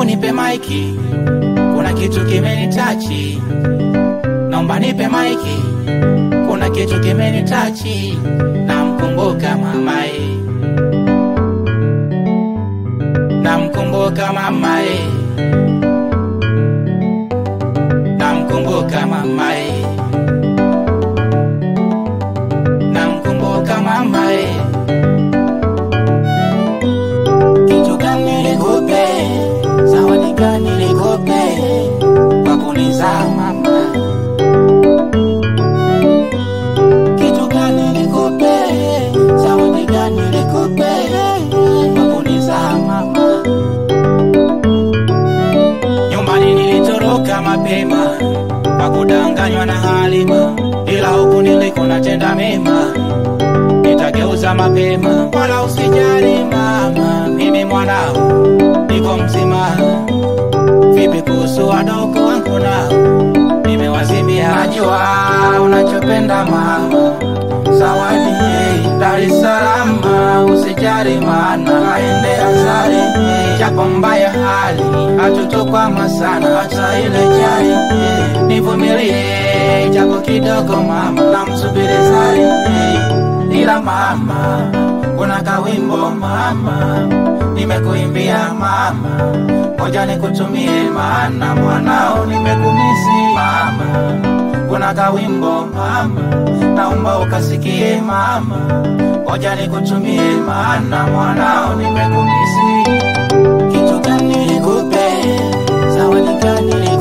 hebu nipe maiki, kuna kitu kimenitachi. Naomba nipe maiki, kuna kitu kimenitachi. Namkumbuka mamae, namkumbuka mamae, namkumbuka mamae, namkumbuka mamae. Kitu gani nikupe, zawadi gani nikupe, kwa kunizaa mama kitu gani nikupe, zawadi gani nikupe, kwa kunizaa mama. Nyumbani nilitoroka mapema kwa kudanganywa na Halima, ila huku niliko natenda mema, nitageuza mapema. Wala usijali mama, mimi mwanao niko mzima. Vipi kuhusu wadogo wangu nao nimewazimia. Najua unachopenda mama, zawadi hey, Dar es Salaam, usijali maana aende azari hey, japo mbaya hali hatutokwama sana, hata ile jari hey, nivumilie japo kidogo mama, namsubiri zari hey, ila mama, kuna kawimbo mama, nimekuimbia mama, ngoja nikutumie maana mwanao nimekumisi mama, kuna kawimbo mama, naomba ukasikie mama, ngoja nikutumie maana mwanao nimekumisi. Kitu gani nikupe, zawadi gani